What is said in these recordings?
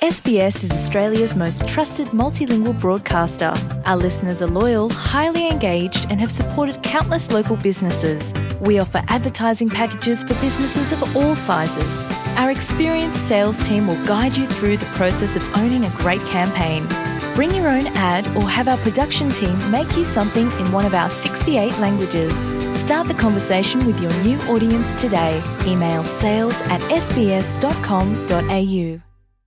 SBS is Australia's most trusted multilingual broadcaster. Our listeners are loyal, highly engaged, and have supported countless local businesses. We offer advertising packages for businesses of all sizes. Our experienced sales team will guide you through the process of owning a great campaign. Bring your own ad or have our production team make you something in one of our 68 languages. Start the conversation with your new audience today. Email sales at sbs.com.au.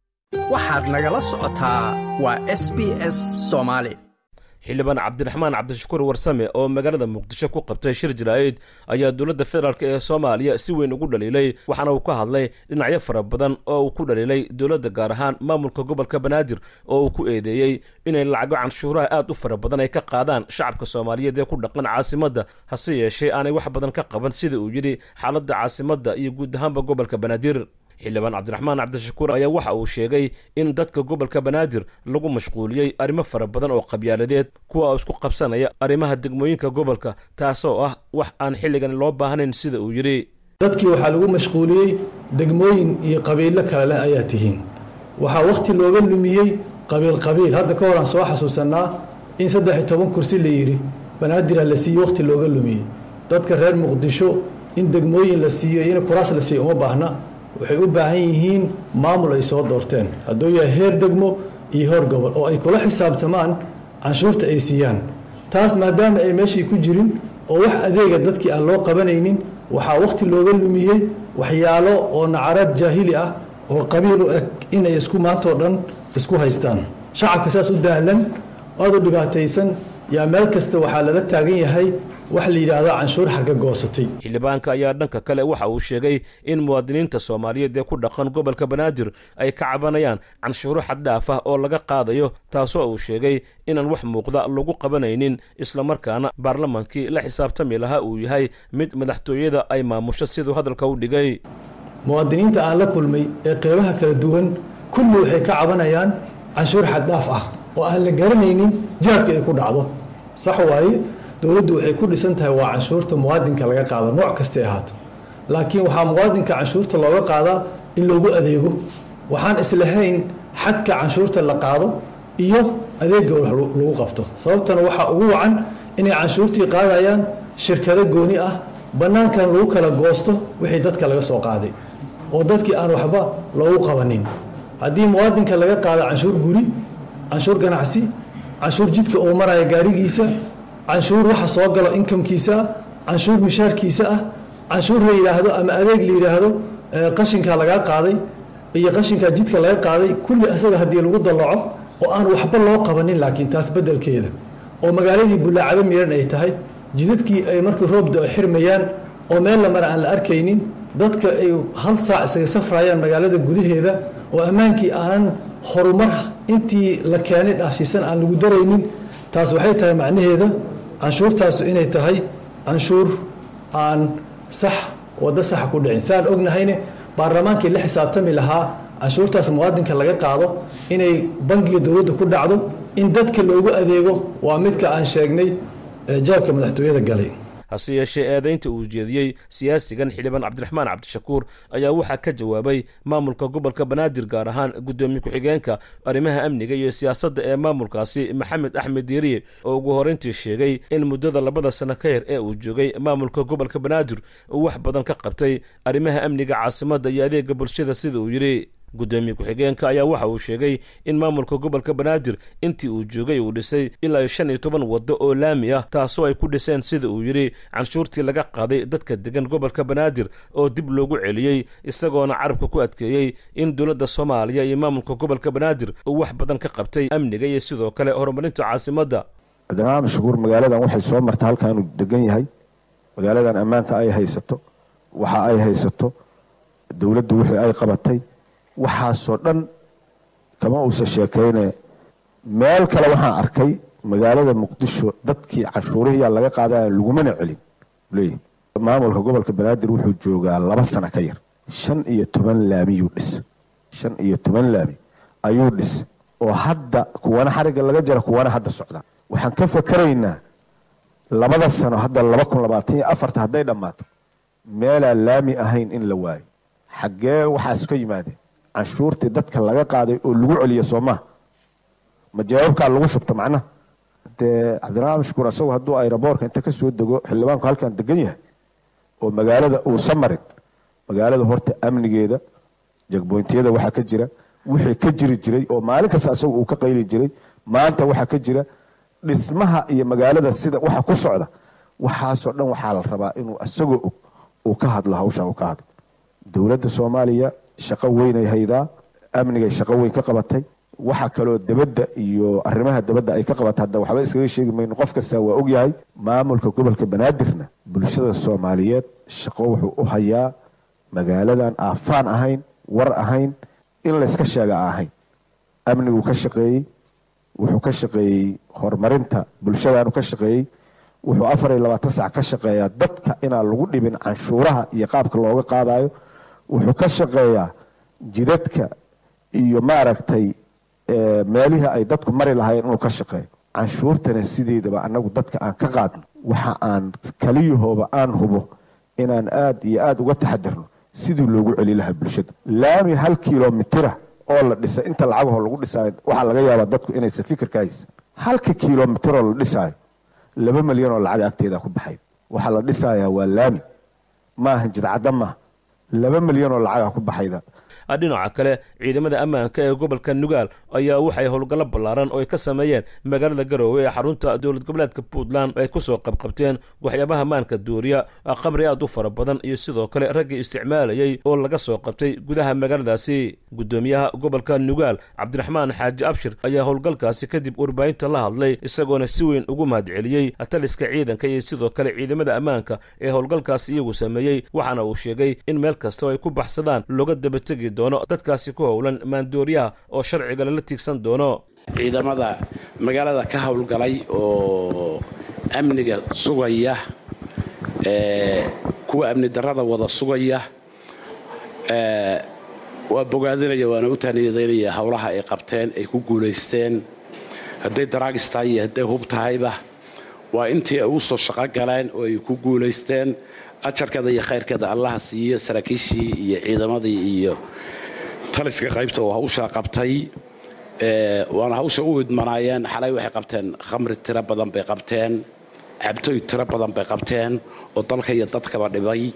waxaad nagala socotaa waa s b s soomaali xildhibaan cabdiraxmaan cabdishakuur warsame oo magaalada muqdisho ku qabtay shir jaraa'id ayaa dowladda federaalk ee soomaaliya si weyn ugu dhaliilay waxaana uu ka hadlay dhinacyo fara badan oo uu ku dhaliilay dowladda gaar ahaan maamulka gobolka banaadir oo uu ku eedeeyey inay lacago canshuuraha aad u fara badan ay ka qaadaan shacabka soomaaliyeed ee ku dhaqan caasimadda hase yeeshee aanay wax badan ka qaban sida uu yidhi xaaladda caasimadda iyo guud ahaanba gobolka banaadir xildhibaan cabdiraxmaan cabdishakuur ayaa waxa uu sheegay in dadka gobolka banaadir lagu mashquuliyey arrimo fara badan oo qabyaaladeed kuwa oo isku qabsanaya arrimaha degmooyinka gobolka taasoo ah wax aan xilligan loo baahnayn sida uu yidhi dadkii waxaa lagu mashquuliyey degmooyin iyo qabiilo kale leh ayaa tihiin waxaa wakhti looga lumiyey qabiil qabiil hadda ka hor aan soo xasuusanaa in saddex iyo toban kursi la yidhi banaadir la siiye wakhti looga lumiyey dadka reer muqdisho in degmooyin la siiyo iyo in kuraas la siiyo uma baahna waxay u baahan yihiin maamul ay soo doorteen hadduu yahay heer degmo iyo heer gobol oo ay kula xisaabtamaan canshuurta ay siiyaan taas maadaama ay meeshii ku jirin oo wax adeega dadkii aan loo qabanaynin waxaa wakhti looga lumiyey waxyaalo oo nacaraad jaahili ah oo qabiil u eg inay isku maantoo dhan isku haystaan shacabka saas u dahlan aad u dhibaataysan yaa meel kasta waxaa lala taagan yahay wax la yidhaahdo canshuur xarga goosatay xildhibaanka ayaa dhanka kale waxa uu sheegay in muwaadiniinta soomaaliyeed ee ku dhaqan gobolka banaadir ay ka cabanayaan canshuuro xaddhaaf ah oo laga qaadayo taasoo uu sheegay inaan wax muuqda lagu qabanaynin islamarkaana baarlamaankii la xisaabtami lahaa uu yahay mid madaxtooyada ay maamusho siduu hadalka u dhigay muwaadiniinta aan la kulmay ee qeybaha kala duwan kulli waxay ka cabanayaan canshuur xaddhaaf ah oo aan la garanaynin jaabka ay ku dhacdo sax waaye dowladdu waxay ku dhisan tahay waa canshuurta muwaadinka laga qaado nooc kastay ahaato laakiin waxaa muwaadinka canshuurta looga qaadaa in loogu adeego waxaan islahayn xadka canshuurta la qaado iyo adeega lagu qabto sababtana waxaa ugu wacan inay canshuurtii qaadayaan shirkado gooni ah bannaankan lagu kala goosto wixii dadka laga soo qaaday oo dadkii aan waxba loogu qabanin haddii muwaadinka laga qaado canshuur guri canshuur ganacsi canshuur jidka uu maraya gaarigiisa canshuur waxa soo galo inkamkiisa ah canshuur mishaarkiisa ah canshuur la yidhaahdo ama adeeg la yidhaahdo qashinkaa lagaa qaaday iyo qashinkaa jidka laga qaaday kulli asaga haddii lagu dallaco oo aan waxba loo qabanin laakiin taas beddelkeeda oo magaaladii bullaacado miran ay tahay jidadkii ay markii roobda ay xirmayaan oo meel la mara aan la arkaynin dadka ay hal saac isaga safrayaan magaalada gudaheeda oo ammaankii aanan horumar intii la keenay dhaashiisan aan lagu daraynin taas waxay tahay macnaheeda canshuurtaasu inay tahay canshuur aan sax waddo saxa ku dhicin saan ognahayne baarlamaankii la xisaabtami lahaa canshuurtaas muwaadinka laga qaado inay bangiga dowladda ku dhacdo in dadka loogu adeego waa midka aan sheegnay jaabka madaxtooyada galay hase yeeshee eedaynta uu jeediyey siyaasigan xildhibaan cabdiraxmaan cabdishakuur ayaa waxaa ka jawaabay maamulka gobolka banaadir gaar ahaan guddoomiye ku-xigeenka arrimaha amniga iyo siyaasadda ee maamulkaasi maxamed axmed diiriye oo ugu horeyntii sheegay in muddada labada sano ka yar ee uu joogay maamulka gobolka banaadir uu wax badan ka qabtay arrimaha amniga caasimadda iyo adeega bulshada sida uu yidhi guddoomiye ku-xigeenka ayaa waxa uu sheegay in maamulka gobolka banaadir intii uu joogay uu dhisay ilaa shan iyo toban waddo oo laami ah taasoo ay ku dhiseen sida uu yidhi canshuurtii laga qaaday dadka degan gobolka banaadir oo dib loogu celiyey isagoona carabka ku adkeeyey in dowladda soomaaliya iyo maamulka gobolka banaadir uu wax badan ka qabtay amniga iyo sidoo kale horumarinta caasimadda cabdiraxmaan abdishakuur magaaladan waxay soo marta halkaanuu degan yahay magaaladan ammaanka ay haysato waxa ay haysato dowladdu wixii ay qabatay waxaasoo dhan kama uusa sheekayne meel kale waxaan arkay magaalada muqdisho dadkii canshuurihiyaa laga qaadaya lagumana celin leeyahy maamulka gobolka banaadir wuxuu joogaa laba sano ka yar shan iyo toban laamiyuu dhis shan iyo toban laami ayuu dhis oo hadda kuwana xarigga laga jara kuwana hadda socdaan waxaan ka fakaraynaa labada sano hadda laba kun labaatan iyo afarta hadday dhammaato meelaan laami ahayn in la waayo xaggee waxaas ka yimaadeen canshuurtii dadka laga qaaday oo lagu celiya soo maha ma jawaabkaa lagu shubta macnaha dee cabdiraxmaan mashkuur asagu hadduu ayraboorka inta ka soo dego xildhibaanku halkan degan yahay oo magaalada uusan marin magaalada horta amnigeeda jagboyntiyada waxaa ka jira wixii ka jiri jiray oo maalin kasta asagu uu ka qayli jiray maanta waxaa ka jira dhismaha iyo magaalada sida waxa ku socda waxaasoo dhan waxaa la rabaa inuu asagoo og uu ka hadlo hawsha uu ka hadlo dowladda soomaaliya shaqo weynay haydaa amnigay shaqo weyn ka qabatay waxa kaloo debadda iyo arrimaha debadda ay ka qabatay hadda waxba iskaga sheegi mayno qof kasta waa ogyahay maamulka gobolka banaadirna bulshada soomaaliyeed shaqo wuxuu u hayaa magaaladan aafaan ahayn war ahayn in layska sheega a ahayn amniguu ka shaqeeyey wuxuu ka shaqeeyey horumarinta bulshadaanu ka shaqeeyey wuxuu afar iyo labaatan sac ka shaqeeyaa dadka inaan lagu dhibin canshuuraha iyo qaabka looga qaadayo wuxuu ka shaqeeyaa jidadka iyo maaragtay meelihii ay dadku mari lahaayeen inuu ka shaqeeyo canshuurtana sideedaba annagu dadka aan ka qaadno waxa aan kaliyahooba aan hubo inaan aad iyo aada uga taxadirno sidii loogu celi lahaa bulshada laami hal kilomitira oo la dhisay inta lacagahoo lagu dhisaayo waxaa laga yaabaa dadku inaysan fikir ka haysan halka kilomitiroo la dhisaayo laba milyan oo lacag agteeda ku baxayd waxaa la dhisayaa waa laami maaha jidcadda maaha laba milyan oo lacaga ku baxayda dhinaca kale ciidamada ammaanka ee gobolka nugaal ayaa waxay howlgallo ballaaran oo ay ka sameeyeen magaalada garoowe ee xarunta dowlad goboleedka puntland ay kusoo qabqabteen waxyaabaha maanka duuriya khamri aad u fara badan iyo sidoo kale raggii isticmaalayey oo laga soo qabtay gudaha magaaladaasi guddoomiyaha gobolka nugaal cabdiraxmaan xaaji abshir ayaa howlgalkaasi kadib warbaahinta la hadlay isagoona si weyn ugu mahadceliyey taliska ciidanka iyo sidoo kale ciidamada ammaanka ee howlgalkaasi iyagu sameeyey waxaana uu sheegay in meel kastao ay ku baxsadaan looga dabategi doono dadkaasi ku howlan maandooriyaha oo sharciga lala tiigsan doono ciidamada magaalada ka howlgalay oo amniga sugaya kuwa amni darrada wada sugaya waa bogaadinaya waana u taaniyadaynaya howlaha ay qabteen ay ku guulaysteen hadday daraagis tahay iyo hadday hub tahayba waa intii ay u soo shaqo galeen oo ay ku guulaysteen ajarkeeda iyo khayrkeeda allaha siiyo saraakiishii iyo ciidamadii iyo taliska qaybta oo hawshaa qabtay waana hawsha u idmanaayeen xalay waxay qabteen khamri tiro badan bay qabteen cabtooy tiro badan bay qabteen oo dalka iyo dadkaba dhibay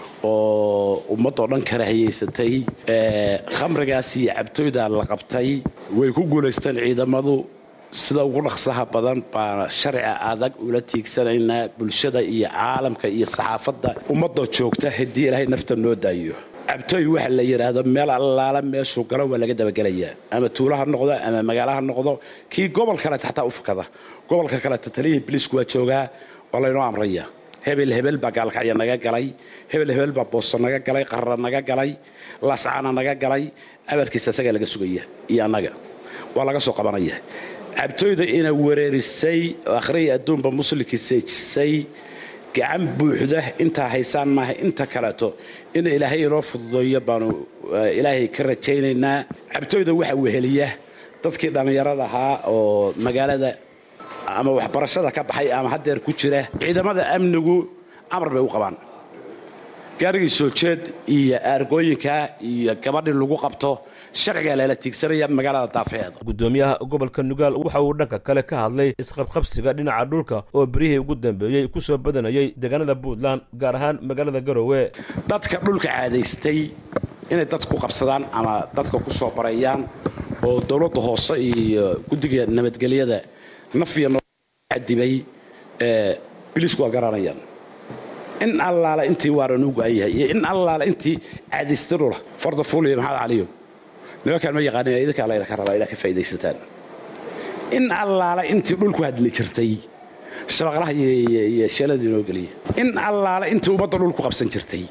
oo ummadoo dhan kala hayaysatay khamrigaas iyo cabtooydaa la qabtay way ku guulaysteen ciidamadu sida ugu dhaqsaha badan baana sharciga adag ula tiigsanaynaa bulshada iyo caalamka iyo saxaafadda ummadoo joogta haddii ilaahay nafta noo daayo cabtooy waxa la yidhaahdo meel allaala meeshuu galo waa laga dabagelayaa ama tuulo ha noqdo ama magaalo ha noqdo kii gobol kaleta xataa u fakada gobolka kaleta taliyihii biliisku waa joogaa waa laynoo amraya hebel hebel baa gaalkacya naga galay hebel hebel baa booso naga galay qarra naga galay laascaana naga galay abarkiisa isagaa laga sugaya iyo annaga waa laga soo qabanaya cabtooyda ina wereerisay akhriya adduunba muslimkii seejisay gacan buuxda intaa haysaan maaha inta kaleeto in ilaahay inoo fududeeyo baanu ilaahay ka rajaynaynaa cabtooyda waxa weheliya dadkii dhallinyarada ahaa oo magaalada ama waxbarashada ka baxay ama haddeer ku jira ciidamada amnigu amar bay u qabaan gaarigii soo jeed iyo aargooyinka iyo gabadhii lagu qabto sharcigaa lala tiigsanaya magaalada daafeheeda guddoomiyaha gobolka nugaal waxa uu dhanka kale ka hadlay isqabqabsiga dhinaca dhulka oo berihii ugu dambeeyey ku soo badanayay deegaanada puntland gaar ahaan magaalada garoowe dadka dhulka caadaystay inay dad ku qabsadaan ama dadka ku soo bareeyaan oo dowladda hoose iyo guddiga nabadgelyada nafiya noadibay biliisku waa garanayaan in allaala intii waaran u go-an yahay iyo in allaala intii caadaystay dhula farda fuuliya maxamed caliyo nimankaan ma yaqaanin idinkaa laydinka rabaa inaad ka faa'idaysataan in allaala intii dhulku hadli jirtay shabaqlaha iyo sheeladii inoo geliya in allaala intii ummadda dhulku qabsan jirtay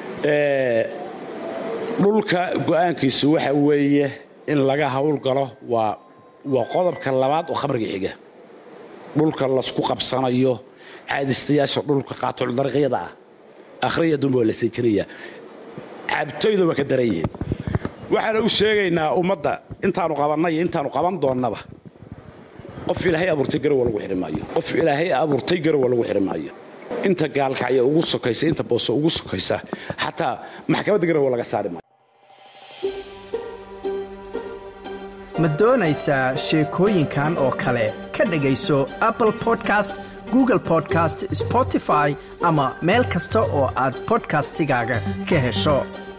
dhulka go'aankiisu waxa weeye in laga howlgalo waa waa qodobka labaad oo khamriga xiga dhulka lasku qabsanayo caadistayaasha dhulka qaatuldarqyada ah akhriya dumba waa la seejinaya cabtoyda waa ka daran yihiin waxaana u sheegaynaa ummadda intaanu qabannay iyo intaanu qaban doonnaba qof ilaahay abuurtay garowa lagu xidhi maayo qof ilaahay abuurtay garowa lagu xidhi maayo inta gaalkacya ugu sokaysa inta booso ugu sokaysa xataa maxkamadda garowa laga saari maayo ma doonaysaa sheekooyinkan oo kale ka dhegayso apple podcast google podcast spotify ama meel kasta oo aad bodkastigaaga ka hesho